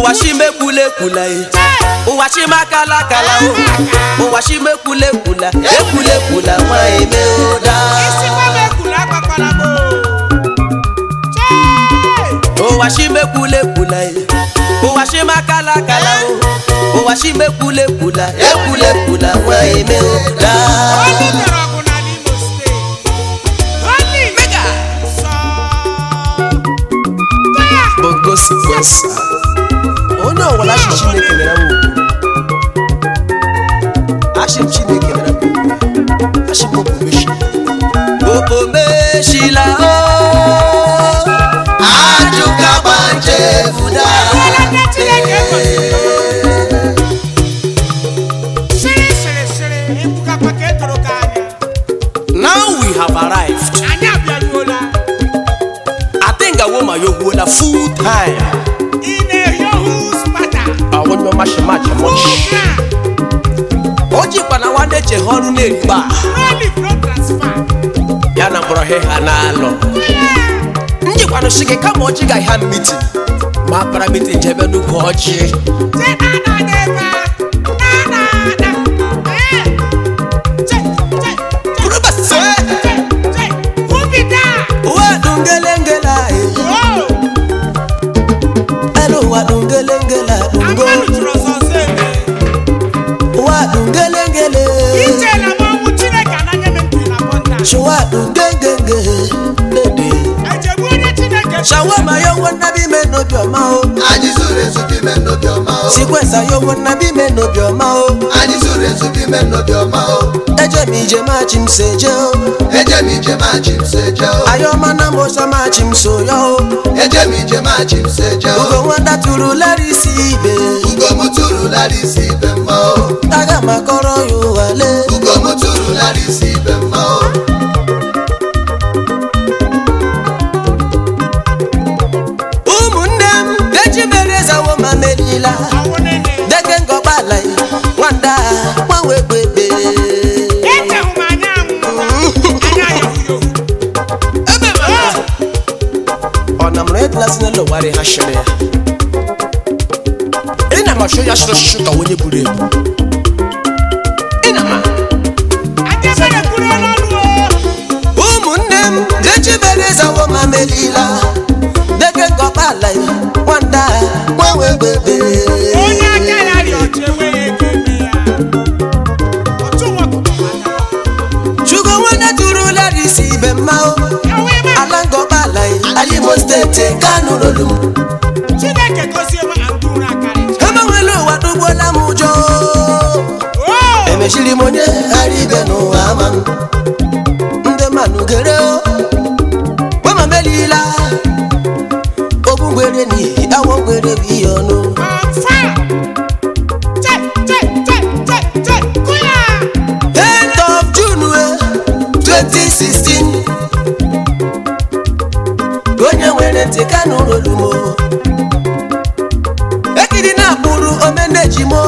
ụwa chimekwula ekwula e ụwa chimakala akala o ụwa chimekwula ekwula ekwula ekwula nwanyị mee ụda Isikwa m ekwula agbakwala m o. Chee! ụwa chimekwula ekwula e ụwa chimakala akala o ụwa chimekwula ekwula ekwula ekwula nwanyị mee ụda Only mere ọgụ n'ala Imo steeti. Only sọ. Taya! bongo sequencer onye ọwụla achị chineke mere m ugwu achị m chineke mere m ugwu achị m okpumeshi okpomeshila o ajụka gbanje fuda Ekwela ndị Chineke gọziri. Sịrị sịrị sịrị ekwukakwa ka e toro gị anya. now we have arrived Anyị abịaruola. i think awoma yohuola full time Ị na-ehi ohu spata. awonyo mashimachi mochi Full o jikwa na nwanne che ha ọrụ na-erigba No leave, no transfer. ya na mkpọrọ he ha na-alọ njikwanụ shi gị kama ọchị ga ha mitin ma para mitin jebe n'ukwu ọchị Say na na n'ebe a. Na na na. Eh. Che, che, che, Kuruba se. che, che. Who be that? ụwa dungelengela Oh, elu ụwa dungelengela dungo Amanu chụrụ ọsọ ọsọ eme. ụwa dungelengele Ije na mụ ọnwụ Chineke anaghị m ntị na bọnda. chụwa dungengenge dede Ejegbu onye Chineke shawama yowo nnabi me n'obi ọma o anyị zuru ezu gị mee n'obi ọma o sikwesa yowo nnabi me n'obi ọma o anyị zuru ezu gị mee n'obi ọma o eje m ije machi m so eje o eje m ije machi m so eje o ayọma na mosa machi m so ya o eje m ije machi m so eje o ugo nwata tụrụ lara isi ibe ugo m tụrụ lara isi ibe mma o aga m akọrọ ya ụwa lee ugo m tụrụ lara isi ibe mma o ụmụnne m deji mere zawo ma melila ọwụ nene. deke ngọgbala nwanda gbanwe gbegbe Echehụ m anya anwụ. Anya yahu yahu. ebe ma ọ na mụrụ edilasi n'elu ụwarị ha shiri ya ị na masho ya shiro shishu ka onye buru ebu ị na ma Anya mere kwuru ọnụ o. ụmụnne m deji mere zawo ma melila deke ngọgbala nwanda gbanwe gbegbe Onye aka ya rị ọcha enweghị ego eme ya. Ọchụ nwa ọkụkọ mata. chugo nwanne tụrụ lara isi ibe mma o Ewe ime a. ala ngọgbala alimo steeti kanu rolu m Chineke gozie m andụrụ akarịcha. emenwela ụwa dugbola m ụjọ Oh! emechiri m onye ghara ibe n'ụwa ama m ndị mmanụ gere o gbama melila ogbungwere n'ihi awọ ngwere bụ ihe ọnụ On fire! Che, che, che, che, che, kụya! 10th of June eh, 2016 onye nwere ntị kanu rolu m o. ekiri na-akpụrụ omenejimo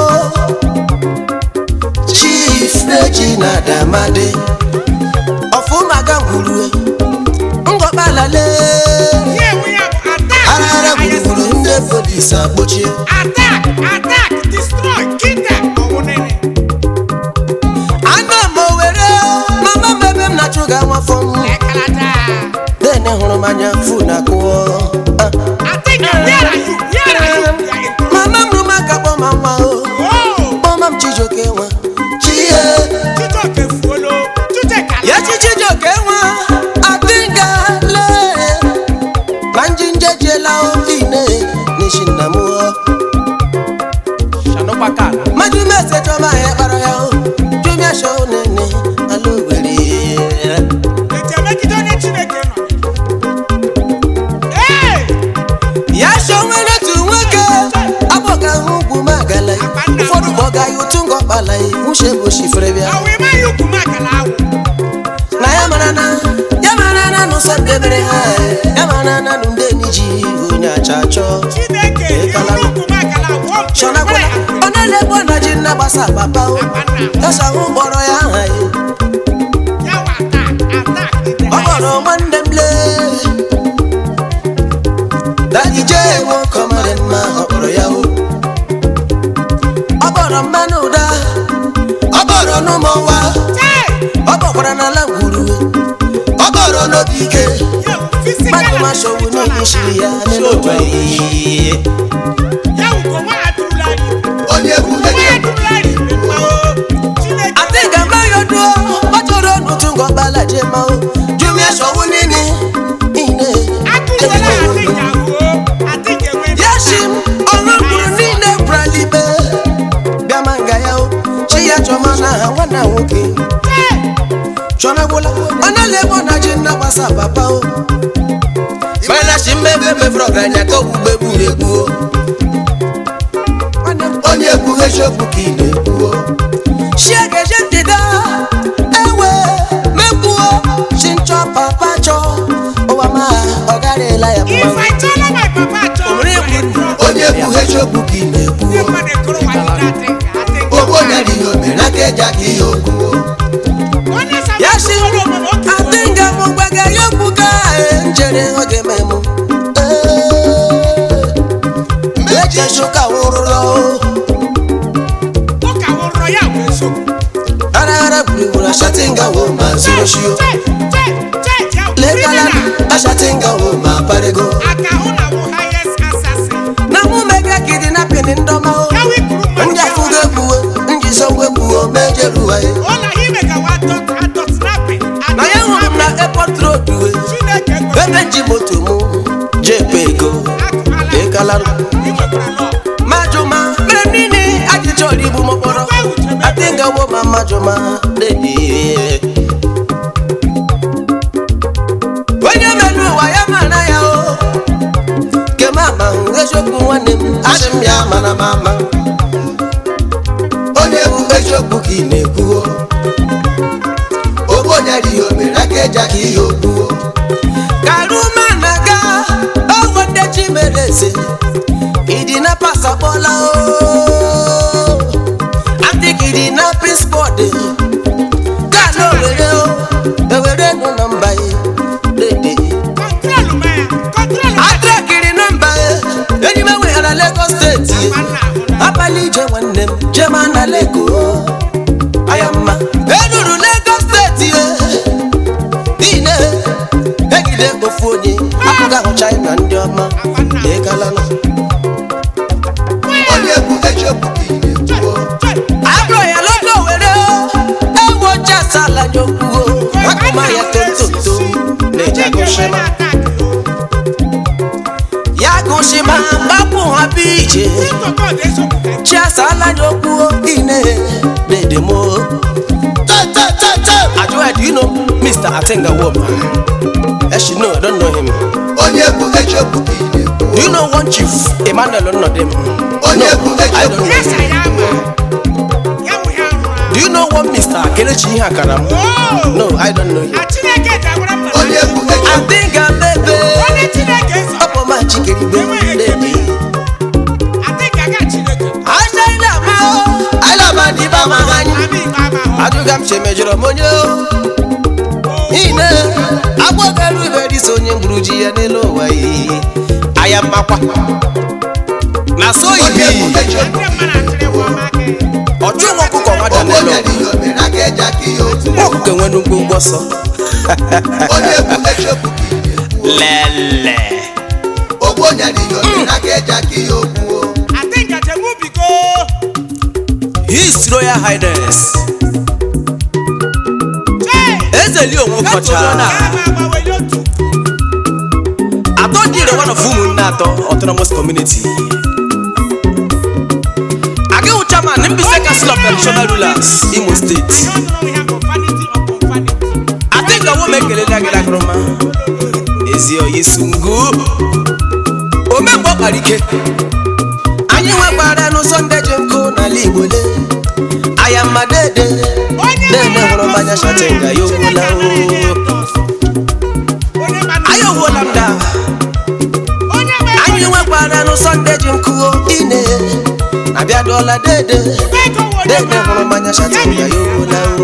chief neji na damade ọfụmaga ngwuru ngọkpalale Ihe ewu ya bụ attack! arara gburugburu ndị polisi akpọchie Attack! Attack! Destroy! Kidnap! Ọwụ nene. ana m owere mama m ebe m na-achụ ga nwafọ m Ekalata! dene hụrụ m anya fu na akụọ Attack! Where are you? Where are you? You are in trouble. mama m rụ m aka kpọma nwa o Oh! kpọma m chijoke nwa chie Chijioke fuolo. Chijioke ya ala. chi chijoke nwa adịga lee na njinjejiela ine n'ishi nna m o majumese chọma ya kpara ya o jumesho nene ala owere Eji emegide onye Chineke nọ. Hey! ya sho nwere otu nwoke agbọga hụ ugwu magala ụfọdụ kpọga ya otu ngọkpala ya nwuche bụ shifere bịa Ọwụ ime ya ukwu makala awụ. na ya mara na ya mara na n'ụsọ ndebere ha ya mara na nụ ndị enyi ji onye acha achọ Chineke Ekala. iru ukwu makala awụ. Ọ bụ chọnakwala ọ na-elekwa na ji nna gbasa papa o ọsọ hụ kpọrọ ya aha ya Ya wa attack! Attack! Ide ọ kpọrọ nwanne m lee dadije nwe ọkọ mara mma ọ kpọrọ ya o n'ụmụnwa Hey! ọ bọkwara n'ala ngwuru ọ bọrọ n'obi ike Yo, physical mmadụ and masọwu spiritual n'ime shiri ya attack. n'ụwa Ya wụ ka nwa atụrụla anyị. onye bụ Nwa eche atụrụla anyị mma o. Chineke ati gama yodo ọjọrọ n'otu ngọbala jema o jumi esọwu nini ine atụrụla adị ya o. Adị ga-enwe yashim ọrụ mkpụrụ niile bralibe bịama nga ya o chi ya chọma na ha nwanna nwoke Hey! chọna gwụla ọ na-ele ebe ọ na-ji nna gbasa papa o mana chi mmebe mefere ọgaranya ka ogbugbe gburu egbu o Nwanne m, onye bụ eziokwu ka ị na-ekwuo Shiegeje ndịda ewe mekwuo chinchọ papa chọ ụwa ma ọ garịla ya If mma I tell my papa to Omere ekwu. onye bụ eziokwu ka ị ndị na-ekwuo mmadụ ekuru nwa dị na-adị ka adị ka ogbo nyere ihe omere aka eji aka ihe okwuo Onye sama ya shi ọrụ omume otu adịnga m gbaga ya okwu ka e njere oge memụ ejesu ka nwụrụrọ ụka wụrọ ya bụ eziokwu. araghara gburugburu ashatinga wo ma ziroshio Che, che, che, ya wụ lekala criminal. ashatinga wo ma parego Aka hụ na wụ highest assassin. na mụ mega kidnapping ndọma o Ya wụ ikuru mmadụ ndị ya afụgo wụ- egbuwe njizogbo egbuwe mejeruwa ya Ụlọ ime ka wa dot adot snapping. na ya hụrụ m na airport road we Chineke ekwesịrị ebe nji moto mụ jepe ego akụkala ịkala inwekwara lọ. majụma mere niile ajụjụ ọrụ igbu mkpọrọ adịngawo ma majụma dedi onye melu ụwa ya mara ya o kemama eziokwu nwanne m asị m ya mana m ama onye bụ eziokwu ka ị na-ekwuo ogbo nyere ihe omere aka eji aka ihe okwuo karuma na-aga ọgwọ ndị chi mere eze ịdị na pasakpọla o adịghị ịdị na pispọd gana owere o ewere nụ na mba ya dede Kọntrọlụ ma ya, kọntrọlụ ma ya. atrakiri na mba ya enyi m enweghara Lagos steeti Nwanne ahụ na- abalị ije nwanne m jema na leko aya mma eruru Lagos steeti ye niile egide ofu onye apụga ahụ China ndị ọma ịgalanụ onye bụ eziokwu ka ị na-ekwuo Che, agụrụ ya logo were ewu oche asala nyokwuo akụma ya tontonto na-eji agụshima ya gụshima gbapụ ha bụ ije chi asala nyokwuo ine na-edemo Ajoa, do you know Mr. Atenga Woma? Yes, you know, I don't know him. onye bụ eziokwu ka ị na-ekwuo Do you know one chief, Emmanuel Onodem? onye bụ I don't eziokwu know him. Do you know one Mr. Kelechi Hakaram? No, I don't know him. onye bụ eziokwu Atenga bebe, Opo ma chikeri bebe. Aja ila ma o, ala ma di ba ma hanyi. Ajuga m chemejoro monyo. Ine, agbogaru ibe di so onye mgburu ji ya n'elu ụwa yi. Aya mmakwa. Na so onye bụ ibi. eziokwu ọchụ nwa ọkụkọ nwa ogbo danelo nyere ihe omere aka eji aka ihe okwuo nwa ọkụkọ enwe nnukwu ụgwọ sọ onye bụ eziokwu ka ị na-ekwuo lele ogbo nyere ihe omere aka eji aka ihe okwuo his royal highness ezeli onwe kọcha atọ jire one of ụmụnne atọ autonomous community agịwụ chairman mbise council of traditional rulers imo steeti adịga wo mekelela gị lakụrụma ezi oyi sungu omemgbe ọ kpara ike anyị nwekwara n'ụzọ ndị ji nkụ n'ala igbo le aya mma dede dede hụrụ mmanya shatinga ya owuola o anyị owuola m da anyị nwekwara n'ụzọ ndị ji nkụ ine abịaduola dede dede hụrụ mmanya shatinga ya owuola o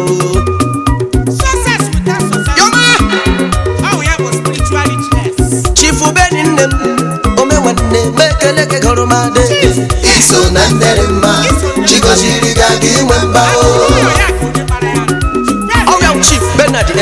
yọma chifu beni nne m ome nwanne m ekele gị gụrụ m dede iso na ndere mma chigoziri gị aga inwe mba o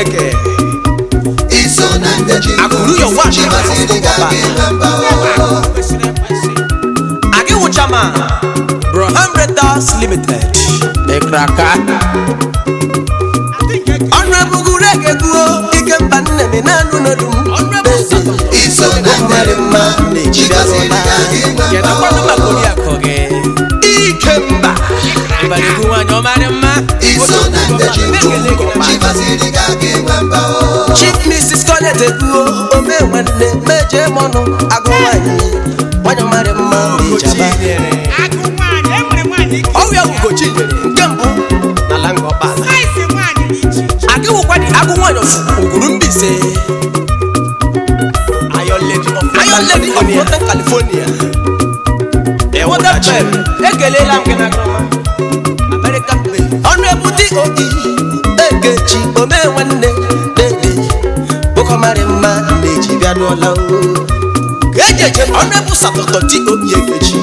chineke iso na ndị ji Akụrụ ya ụwa chi gọziri gị aga ịnwe mba o kwesịrị ekwesị agị wụcha ma broham retas limited ekraka adị nke gị ọnụ ebuguru egeguo ike mba nne m na-anụ n'olu m iso na ndị mma chi gọziri gị aga ịnwe kedu mba kwanụ maka o oriakụ gị ike mba ịbarigu nwaanyị ọmarị mma iso na ndị ji chi gọziri gị aga ịnwe mba o chief mrs scarlett eguo ome nwanne meje mọnụ agụ nwaanyị nwanyị ọmarị mma ijaba agụ nwaanyị enwere nwaanyị ike ọrịa ugochi nyere nke mbụ n'ala nga ọkpala saịsị nwaanyị dị iche iche agị wụkwa dị agụ nwaanyị ofu uguru mbise Iron Lady of Northern California Waterfall ekelela m gị na grọma American Bay ọnụ ebute obi ekechi ome nwanne dede bụkọmarị mma na-eji bịa n'ụlọ ejeje ọnụ ebu satọtọ ti obi ekechi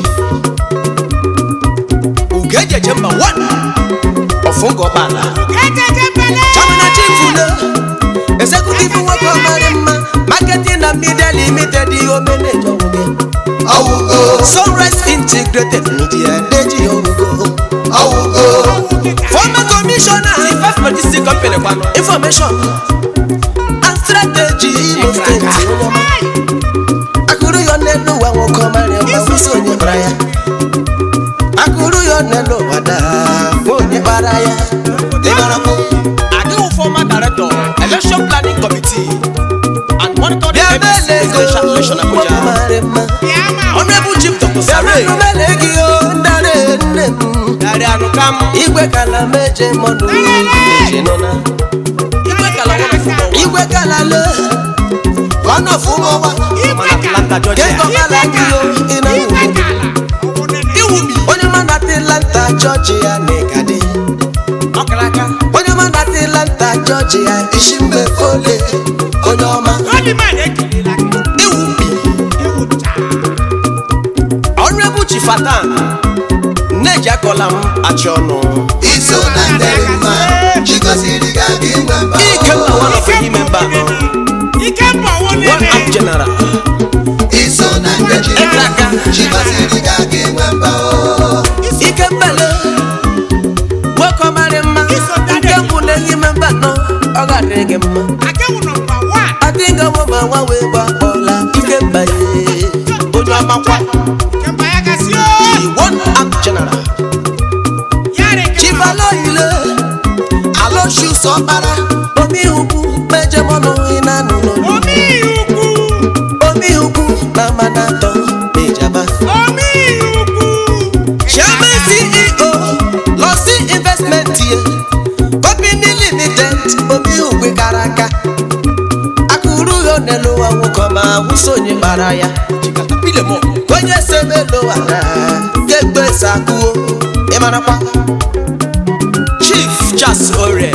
ugo ejeje mba wan ọfụngọ ọgbala ejeje mbele Chamina Chifule, executive nwoke ọmarị mma, marketing na media limited omenejo oge. ọwụgo Sunrise integrated media deji ogo. ọwụgo Former commissioner, the first logistic company kwano. Information and strategy Imo State Onyema. Akụrụ ya n'elu ụwa nwoke ọmarị mma, kwụsị onye bara ya. Akụrụ ya n'elu ụwa daa, nwa onye bara ya. Ịbarakwu. Adiwu former director, election planning committee and monitoring Bịa MSc mele presidential election ego, Abuja. bịa ọmarị mma. ma Honorable Chief Dr. Samuel Dari Anukam Igwe kala meje mọnụ meje nọna Igwe kala one of ụmụ Igwe kala le one of ụmụ ọwa Mana Atlanta Georgia Kento kala gị o ị na igwe ụmụ kala ọwụ nene Iwumi onye ma na Atlanta Georgia na-egade Ọkaraka onye ma na Atlanta Georgia isi mgbe fole onye ọma Oliman ekelela gị Iwumi ewu taa Honorable Chief Atan Nneji akọla m achị ọnụ iso na ndị mma chi gọziri gị aga ịnwe mba Ike mma one of the member ike mbọ ọwụ One nene Up General iso na ndị ji Ekraka chi gọziri gị aga ịnwe mba o ike mbele nwoke ọmarị mma nke mbụ na-eyi memba nọ ọ ga-adịrị gị mma akewu nọmba wan adịghịwo ma nwa wee gbakpọla ike mba ya onye ọmakwa kemgbe ya gasị one act general yari chibaloile aloshus ọkpara omihukwu mejemọnụ ịnanụ n'olu omi ukwu omihukwu na manatọ mejaba omi ukwu chairman ceo lọsí investment yẹ company limited omi òwe karaka akuru yóò nílò àwọn kan máa wú sóyè para ya ilé mọ kónyé sebe ló wà náà kégbé sakuo ìmọ̀nàpá chief charles ore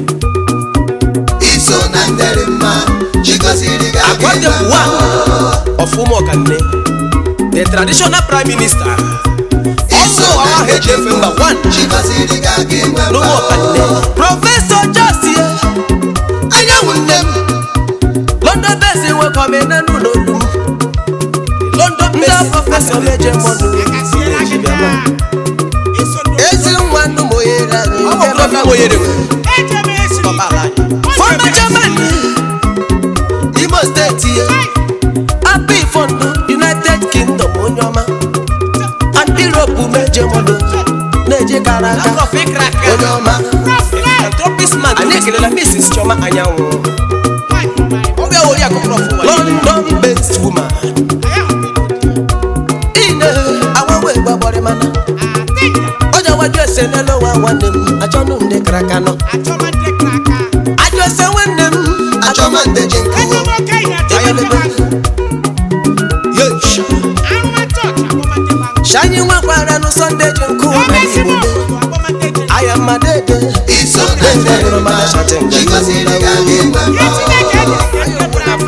iso na ndị mma chi gọziri gị aga akwade ịnwe mba one of umuokanne the traditional prime minister iso ọsọ na ọha ndị eji efe mba one chi gọziri gị aga ịnwe mba n'ụmụ ọkanne prọfesọ josie anyanwụ nne m london base nwoke ọmenenu n'olu m london base prọfesọ meje mọnụ akasiela gị taa iso ezi nwa nnụ moyere anyị ejebe esi fọma germany imo steeti ye happy fọndụ united kingdom onye ọma and europe meje mọnụ na-eje kara aka onye ọma anyị ekelela mrs chioma anyanwụ oge ori akụkọ london based woman ine awawe gbagbọrị mana onye waju ese n'elu ụwa nwanne m achọnụ ndị kara aka nọ ajụ ese nwanne m achọma ndị ji nkụ yesh shanyị nwekwara nụ sọnde ji nkụ na igbo aya mmadede iso na ndị mma chi gọziri gị aga ịnwe mba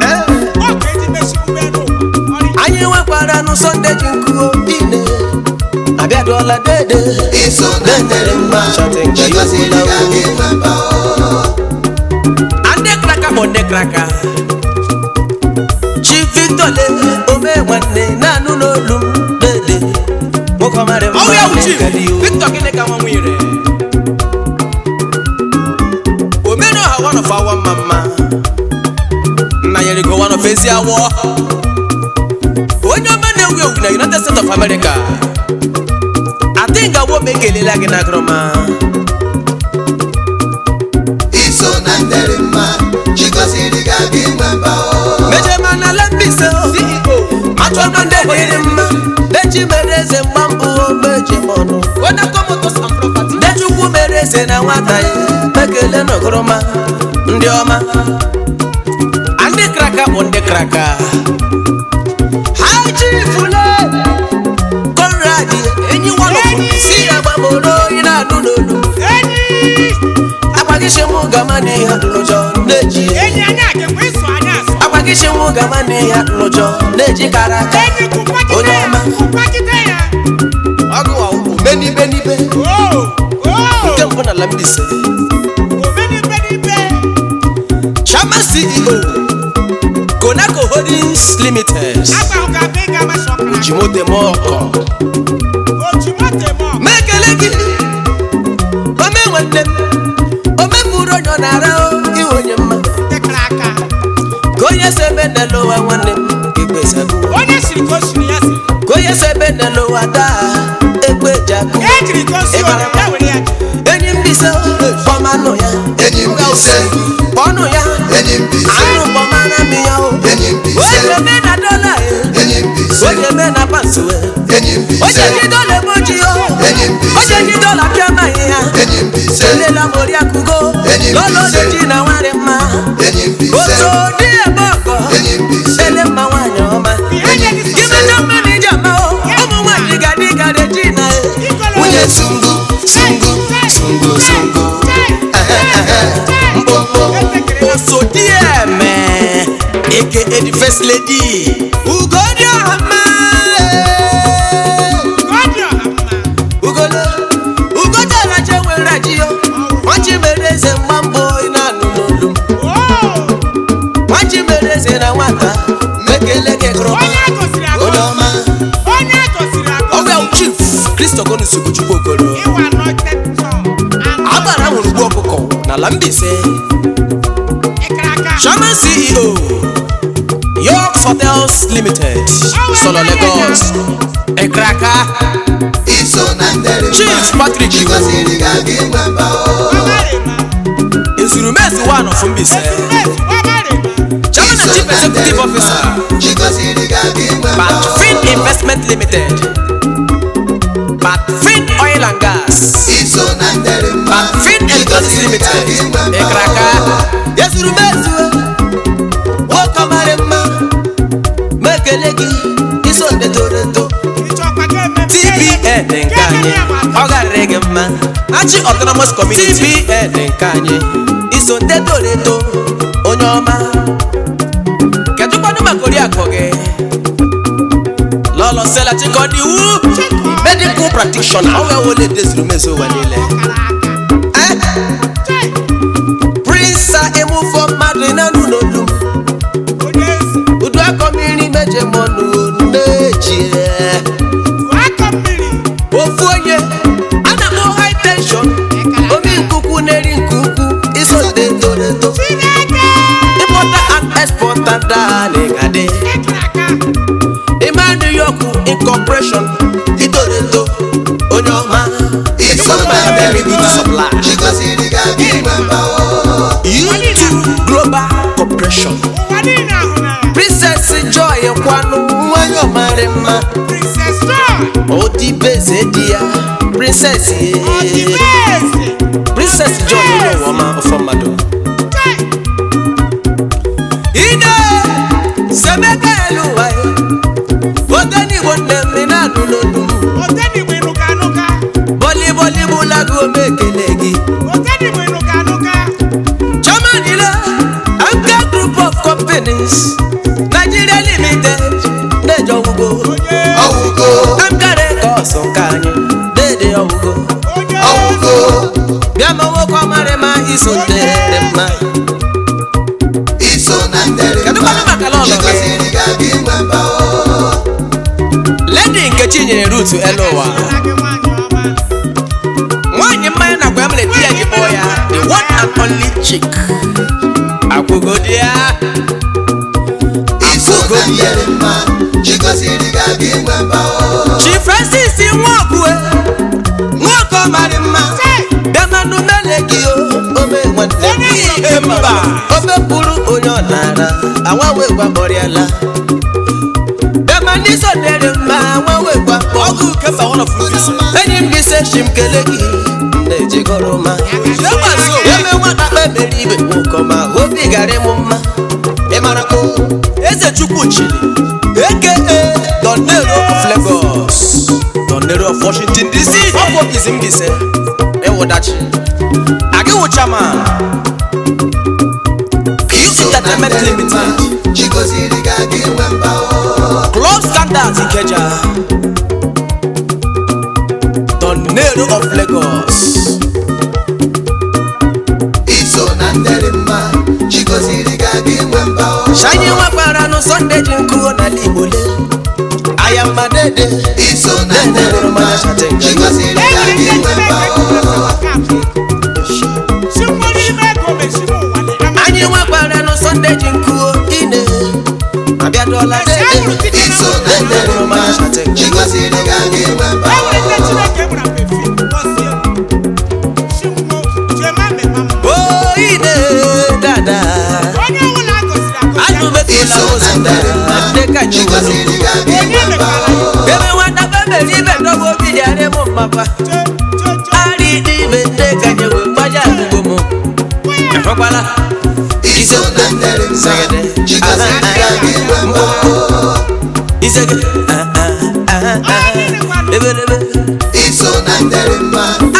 anyị nwekwara nụ sọnde ji nkụ ine abịadụọla dede iso na ndị mma chi gọziri gị aga ịnwe mba o ndị kraka chi victor le ome nwanne na-anụ n'olu m dede nwoke ọmarị mma ọwụ ya wụ chief na-ekele iwu. victor gịnị ka nwa nwere omenu ọha one of awa mma mma nna nyere go one of ezi awọ onye ọma na-ewu ewu na united states of america adịnga wo ma ekelela gị na agụrụma iso na ndere mma chigoziri gị aga inwe mba o mejema na lembise achọma ndị dịrị mma deji mere eze mgba mbụ ogbeji m ọnụ wedakomotos and property dechukwu mere eze na nwata ya ekele na ọgụrụma ndị ọma a ndị kraka bụ ndị kraka ha chifule konrad enyi nwanọfụ si ya gbamoro onye na-anụ n'olu enyi agbagishi mụ gama n'ihe lụjọ na-eji enyi anyị agakwa ịsụ anyị asụ agbagishi mụ gama n'ihe lụjọ na-eji kara aka enyi kụkwagide onye ya ọma kụkwagide ya ọgụwa omenibe n'ibe oo oo nke mbụ na lambise omenibe chama ceo conaco holdings limited agbaghụ ga abịa ịga amasị ọkara jimodemọkọ ojimotemọ mekele gị ome nwanne m ome bụrụ onye ọ na-ara iwe onye mma dịkara aka ka onye so ebe n'ụwa nwanne m egbezago onye siri ka o siri ya si ka onye so ebe n'ụwa daa egbe jago ejiri ka o si Ịmara ya were ya enyi mbise ọmanụ ya enyi m ise ọnụ ya enyi m ise anụ bọmana mi ya o enyi m ise oye me na dọla ye enyi m ise oye me na pansiwe enyi m oye ise ji dọla eboji o enyi m ise oye ji dọla piama ihe ya enyi m ise elela mori akugo Enyi m lọlọ ise. ojiji na nwari mma enyi m ise otu dị ebe ọkọ enyi m ise ele mma nwaanyị ọma enyi m gị ise mejọ mmanụ ije ama o ụmụ nwaanyị ga dị ka reji na e nwunye sungu sungu sungu sungu mkpọmkpọ osodieme eke edi first lady ugodi ọhama ugolo ugoji araje nwere aji yo nwachi mere eze mgba mbụ ị na-anụ n'olu m nwachi mere eze na nwata mekele gị gụrụ onye ọma ọgwa chief kristo konusugu chukwu okoro agbara nwere ugbu ọkụkọ n'ala Mbaise chairman ceo york hotels limited solo lagos ekraka iso na ndere chief mma patrick iwu chigoziri gị aga inwe mba o ezurumezi one of Mbaise chairman and chief executive officer chigoziri gị aga inwe mba o patfin investment limited patfin oil and gas iso na ndere mma patfin electronics limited ekraka ezurumezi nwoke ọmarị mma mekele gị iso ndị toro eto tbn nke anyị ọ garịrị gị mma achị autonomous community tbn nke anyị iso ndị toro eto onye ọma kedụkwanụ maka oriakụ gị lọlọ sela chikọdiwu medical practitioner ọ wee wole dezuru mezu ụwa niile Eh, prince emufọ mmadụ na nụ n'olu m udu akọ mmiri meje mọnụ n'eji ofu onye ana m high tension omi nkuku na-eri nkuku iso ndị toro eto importer and exporter daligade ima new york incorporation itoro eto onye ọma iso na ndere mma chigoziri gị aga inwe mba o u2 global corporation princess joy kwanụ nwanyị ọmarị mma odibeze di ya princess ye princess joy onye ụwa ọma ọfọ mmadụ ide semeka elu ụwa ya ote n'igbo nne m ị na-anụ n'olu m bọlịbọlị bụlago ome ekele gị chairman ile anka group of companies nigeria limited na-eje ọgwụgwọ ọwụgo anka records nke anyị dede ọgwụgwọ ọwụgo bịa ma nwoke ọmarị ma iso ntere mma mba o ledi nkechi nyere rutu elu ụwa na gị nwaanyị ọma nwaanyị mmanya na agwa emere di ya ji kpọọ ya the one and only chick akwụgodi ya iso na ndere mma chigoziri gị aga inwe mba o chi francis nwokwe nwoke mara mma bịamanụ mele gị o ome nwanne m ihe mba obe bụrụ onye ọ nara anwanwe gwa kpọrịala bịamanụ iso dere mma anwanwe gwa ọgụ kefa one of movies enyi m bise chi m kele gị na-ejigoro ma eme nwata kpebere ibe nwoke ma obi gara ịmụ mma ị mara ko eze chukwu chiri eke donero of lagos donero of washington dc ọkwa obizi mbise ịwụdachi agịwụ chairman iso na entertainment ndere mma limited chigoziri gị aga inwe mba o club standards ikeja donero of lagos iso na ndere mma chigoziri gị aga inwe mba o shanye nwakwara nụ sọnde ji nkụo n'ala igbo le aya mmadede iso na ndere mma chigoziri gị aga enyi inwe mba o si mkpụrụ ime ego mesi m ụwa dị ama anyị nwakwara nụ sọnde ji nkụo ine abịadụọla dede iso na ndere mma chigoziri gị aga inwe mba e nwere ndị o chineke gbara pefi gọzie si mkpụ chema mema m oine dada onye ọnwụ na-agọziri agọzi anụbetụla iso na ụzọ ndere mma dịka ji chigoziri gị aga onye inwe mba mekwara o ebe nwata bebere ibe ndọba obi dị arị m mmapa che che che arị dị ibe ndị ka nye wee gbaja agụgbo m efekwala iso na ndere mma chigoziri gị aga inwe mba o isege ebelebe iso na ndere mma